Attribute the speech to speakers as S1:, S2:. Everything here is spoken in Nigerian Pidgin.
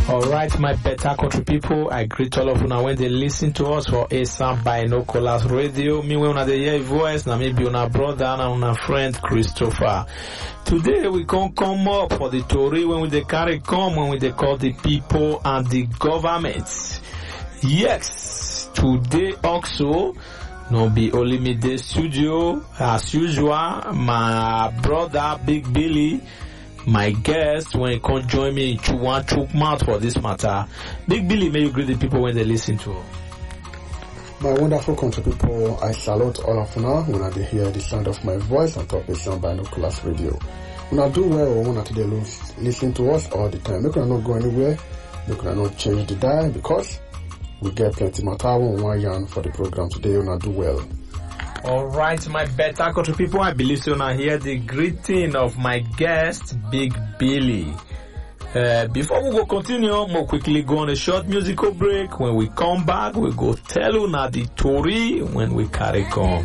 S1: Alright, my better country people, I greet all of you now when they listen to us for ASAM Binoculars Radio. Me when una dey hear voice, na me be una brother and una friend Christopher. Today we can come up for the story when we dey carry come when we dey call the people and the government. Yes, today also no be only me dey studio as usual. My brother Big Billy my guest when he come join me to one chook mouth for this matter. Big Billy, may you greet the people when they listen to.
S2: My wonderful country people, I salute all of you when I hear the sound of my voice on top of some binoculars radio. When I do well, when I today listen to us all the time. Make I not go anywhere. Make I not change the dial because we get plenty matter one one yarn for the program today. When I do well.
S1: Alright, my better country people, I believe so now hear the greeting of my guest, Big Billy. Uh, before we go continue, more quickly go on a short musical break. When we come back, we go tell you now the story when we carry on.